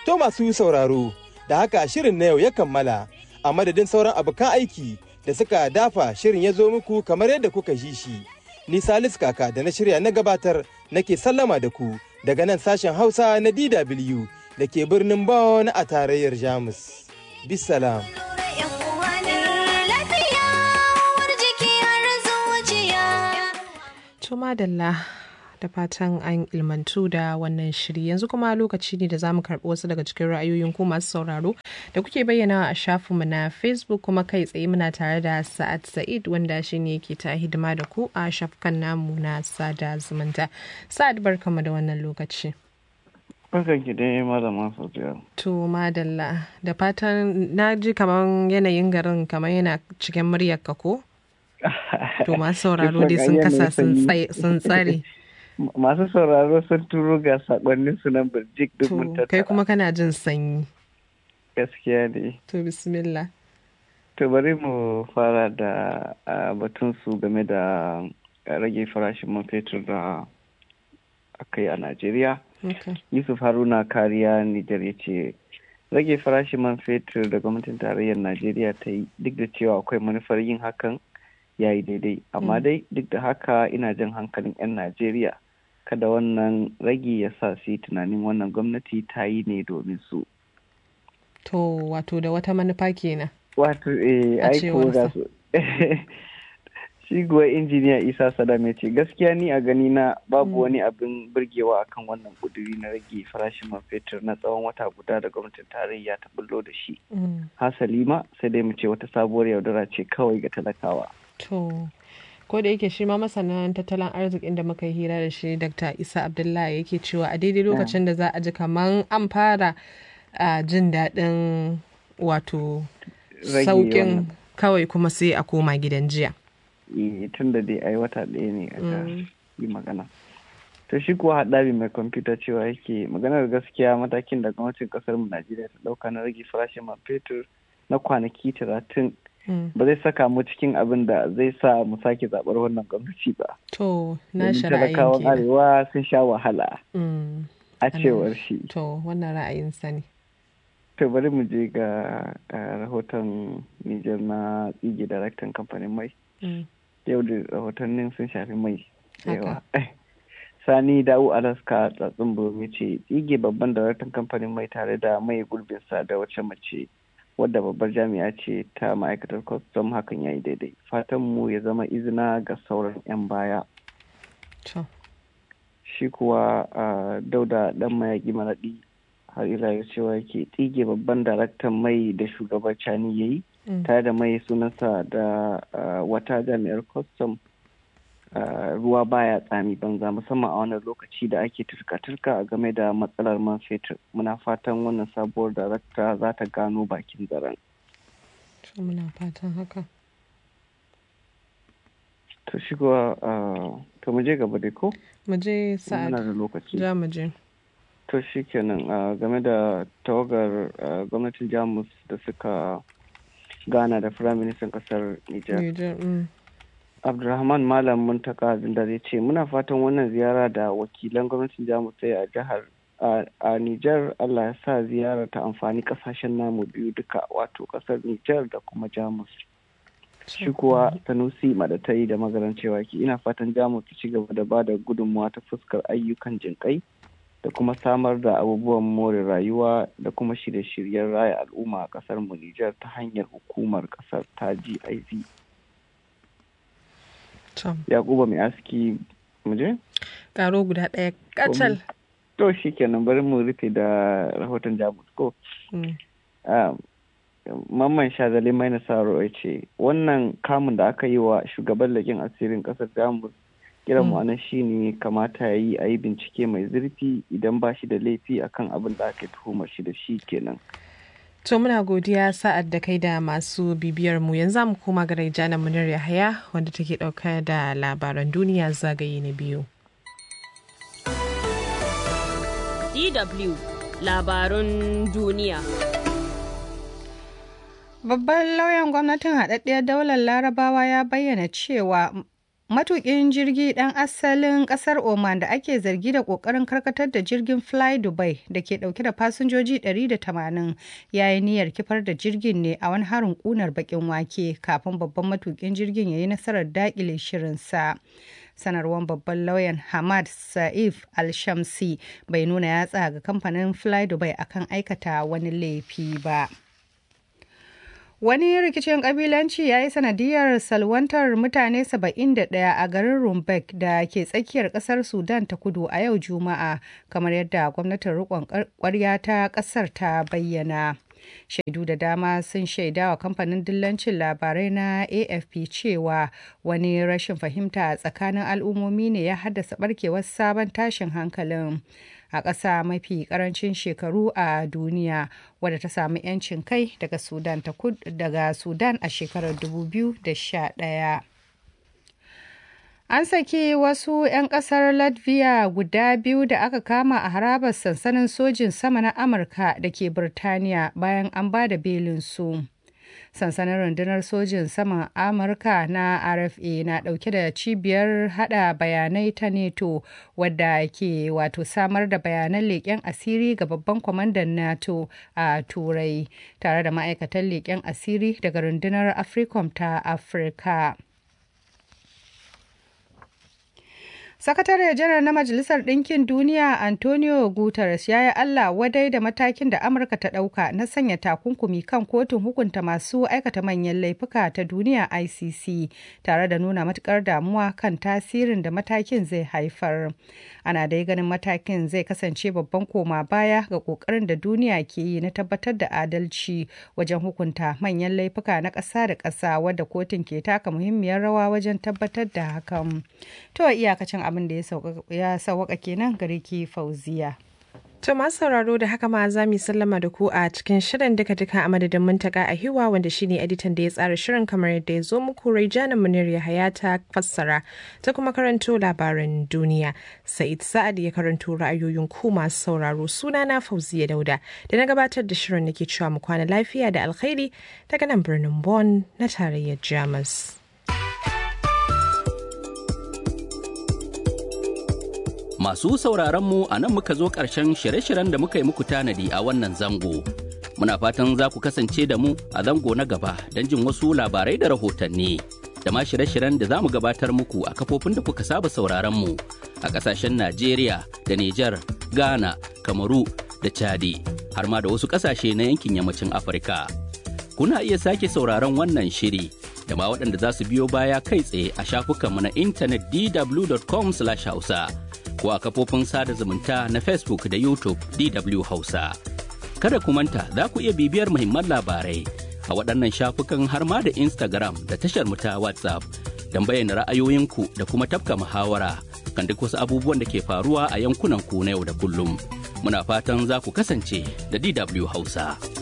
To masu sauraro, da haka shirin na yau ya kammala a madadin sauran abokan aiki da suka dafa shirin ya zo muku kamar yadda kuka ji shi. Ni Salis Kaka da na shirya na gabatar nake sallama da ku daga nan sashen Hausa na DW da ke birnin Bonn a tarayyar Jamus. Bisalam. Tuma Dalla da fatan an ilmantu da wannan shiri yanzu kuma lokaci ne da za mu karɓi wasu daga cikin ra'ayoyin ku masu sauraro da kuke bayyana a shafinmu na facebook kuma kai tsaye muna tare da sa'ad sa'id wanda shi ne ke ta hidima da ku a shafukan namu na sada zumunta sa'ad barkamu da wannan lokaci Barkan ki dai malama Safiya. to madalla da fatan na ji kamar yanayin garin kamar yana cikin muryarka ko to masu sauraro dai sun kasa sun tsare Masu sauraro sun turo ga sakonnin su nan birjik duk mun to kai kuma kana jin sanyi Gaskiya ne. to bismillah To bari mu fara da batun su game da rage farashin man fetur da aka yi a Najeriya. okay. Yusuf Haruna Kariya Nijar ya ce rage farashin man fetur da gwamnatin tarayyar Najeriya ta yi duk da cewa akwai manufar yin hakan ya yi daidai amma dai duk da haka ina jan hankalin 'yan Najeriya kada wannan ragi ya sa su yi tunanin wannan gwamnati ta yi ne domin su. to wato da wata manufa kenan Wato eh A aiko ga cewarsa. su. Shi kuwa injiniya Isa Sadam ya ce gaskiya ni a gani na babu wani abin burgewa akan wannan kuduri na rage farashin man fetur na tsawon wata guda da gwamnatin tarayya ta bullo da shi. Mm. Hasali ma sai dai mu ce wata sabuwar yaudara ce kawai ga talakawa. To, ko da yake shi ma masanan tattalin arzikin da muka yi hira da shi Dr. Isa Abdullahi yake cewa a daidai lokacin da za a ji kaman an fara a jin daɗin wato Rage sauƙin wannan. kawai kuma sai a koma gidan jiya. Eh, tun da dai ai wata ɗaya ne aka yi magana. To shi kuwa haɗabi mai kwamfuta cewa yake maganar gaskiya matakin da gwamnatin ƙasar mu Najeriya ta ɗauka na rage farashin man fetur na kwanaki talatin Mm. ba zai saka mu cikin abin da zai sa mu sake zaɓar wannan gwamnati ba. To, na Domin shi ra'ayin talakawan kenan. arewa sun sha wahala Mm. a cewar shi. To, wannan ra'ayinsa ne. To bari mu je ga eh, rahoton Nijar na tsige daraktan kamfanin mai. Mm. Yau da rahotannin sun shafi mai. da Haka. yawa. Sani Dawu Alaska tsatsin Burmi ce tsige babban daraktan kamfanin mai tare da mai gurbinsa da wacce mace wadda babbar jami'a ce ta ma'aikatar kwastam hakan ya yi daidai. Fatan mu ya zama izina ga sauran 'yan baya. To, shi kuwa a dauda dan mayaki maraɗi har ila yau cewa yake tsige babban daraktan mai da shugaban cani ya yi Mm. tare da mai sunansa da ah, wata jami'ar kwastam ah, ruwa baya tsami banza musamman a wannan lokaci da ake turka-turka a game da matsalar man fetur muna fatan wannan sabuwar darakta za ta gano bakin zaren to muna fatan haka. to shi kuwa ah, to mu je gaba dai ko Mu je sa'ad. muna da lokaci Ja mu je. To shi kenan a game da tawagar ah, gwamnatin Jamus da suka gana da Firaministan ƙasar Nijar. Nijar. Mm. Abdulrahman Malam Muntaka Zindare ce muna fatan wannan ziyara da wakilan gwamnatin Jamus ta yi a jihar a- a Nijar Allah ya sa ziyara ta amfani kasashen namu biyu duka wato ƙasar Nijar da kuma Jamus. Shi kuwa Sanusi Madatai da magaran cewa ki ina fatan Jamus ta ci gaba da ba da gudunmawa ta fuskar ayyukan jinƙai da kuma samar da abubuwan more rayuwa da kuma shirye-shiryen raya al'umma a ƙasar mu Nijar ta hanyar hukumar ƙasar ta GIZ. To, Yakuba mai aski muje? karo guda ɗaya kacal. To shi kenan bari mu rufe da rahoton Jamus ko. Mm. Ah, Mamman Shazali mai nasaro ya ce wannan kamun da aka yi wa shugaban lakin asirin ƙasar Jamus kiran mu anan shine kamata ya yi a yi bincike mai zurfi idan ba shi da laifi akan abin da aka yi tuhumar shi da shi kenan. To muna godiya sa'ad da kai da masu bibiyar mu yanzu mu koma ga Raijana Munir Yahaya wanda take ɗauka da labaran duniya zagaye na biyu. DW labarun duniya. Babban lauyan gwamnatin haɗaɗɗiyar daular larabawa ya bayyana cewa matukin jirgi ɗan asalin ƙasar Oman da ake zargi da ƙoƙarin karkatar da jirgin Fly Dubai da ke ɗauke da fasinjoji 180 ya yi niyyar kifar da jirgin ne a wani harin ƙunar baƙin wake kafin babban matukin jirgin ya yi nasarar daƙile shirinsa. sanarwar babban lauyan Hamad Saif Al-Shamsi bai nuna yatsa ga kamfanin Fly Dubai akan aikata wani laifi ba. Wani rikicin kabilanci ya yi sanadiyar salwantar mutane 71 a garin Rumbek da ke tsakiyar kasar Sudan ta kudu a yau Juma'a, kamar yadda gwamnatin rikon kwarya ta kasar ta bayyana. Shaidu da dama sun shaida wa kamfanin dillancin labarai na AFP cewa wani rashin fahimta tsakanin al'ummomi ne ya haddasa barkewar sabon tashin hankalin. a ƙasa mafi ƙarancin shekaru a duniya wadda ta samu 'yancin kai daga sudan daga sudan a shekarar 2011 An saki wasu 'yan kasar Latvia guda biyu da aka kama a harabar sansanin sojin sama na Amurka da ke Birtaniya bayan an ba da belinsu. Sansanin rundunar sojin saman Amurka na RFA na ɗauke da cibiyar hada bayanai ta NATO wadda ke wato samar da bayanan leƙen asiri ga babban kwamandan NATO a Turai tare da ma'aikatan leƙen asiri daga rundunar AFRICOM ta Afirka. Sakatare janar na Majalisar Ɗinkin Duniya Antonio Guterres ya yi Allah wadai da matakin da Amurka ta ɗauka na sanya takunkumi kan kotun hukunta masu aikata manyan laifuka ta duniya ICC tare da nuna matukar damuwa kan tasirin da matakin zai haifar. Ana dai ganin matakin zai kasance babban koma baya ga ƙoƙarin da duniya ke yi na tabbatar da adalci wajen hukunta manyan laifuka na ƙasa da ƙasa wadda kotun ke taka muhimmiyar rawa wajen tabbatar da hakan. To iyakacin abin da ya sauwaka kenan gare ki fauziya. To masu sauraro da haka ma za mu sallama da ku a cikin shirin duka duka a madadin muntaka a hiwa wanda shine editan da ya tsara shirin kamar yadda ya zo muku Raijana Munir Yahaya ta fassara ta kuma karanto labaran duniya. Sa'id Sa'ad ya karanto ra'ayoyin ku masu sauraro sunana Fauziya Dauda da na gabatar da shirin nake cewa mu kwana lafiya da alkhairi daga nan birnin Bonn na tarayyar Jamus. Masu sauraronmu a nan muka zo ƙarshen shirye-shiryen da muka yi muku tanadi a wannan zango. Muna fatan za ku kasance da mu a zango na gaba don jin wasu labarai da rahotanni. Da ma shirye-shiryen da za mu gabatar muku a kafofin da kuka saba sauraronmu a ƙasashen Najeriya da Nijar, Ghana, Kamaru da Chadi, har ma da wasu ƙasashe na yankin yammacin Afirka. Kuna iya sake sauraron wannan shiri da ma waɗanda za su biyo baya kai tsaye a shafukanmu na intanet dw.com/hausa. ko a kafofin sada zumunta na Facebook da YouTube DW Hausa. Kada ku manta za ku iya bibiyar muhimman labarai a waɗannan shafukan har ma da Instagram da tashar ta WhatsApp don bayyana ra'ayoyinku da kuma tafka muhawara kan duk wasu abubuwan da ke faruwa a yankunan ku na yau da kullum. Muna fatan za ku kasance da DW Hausa.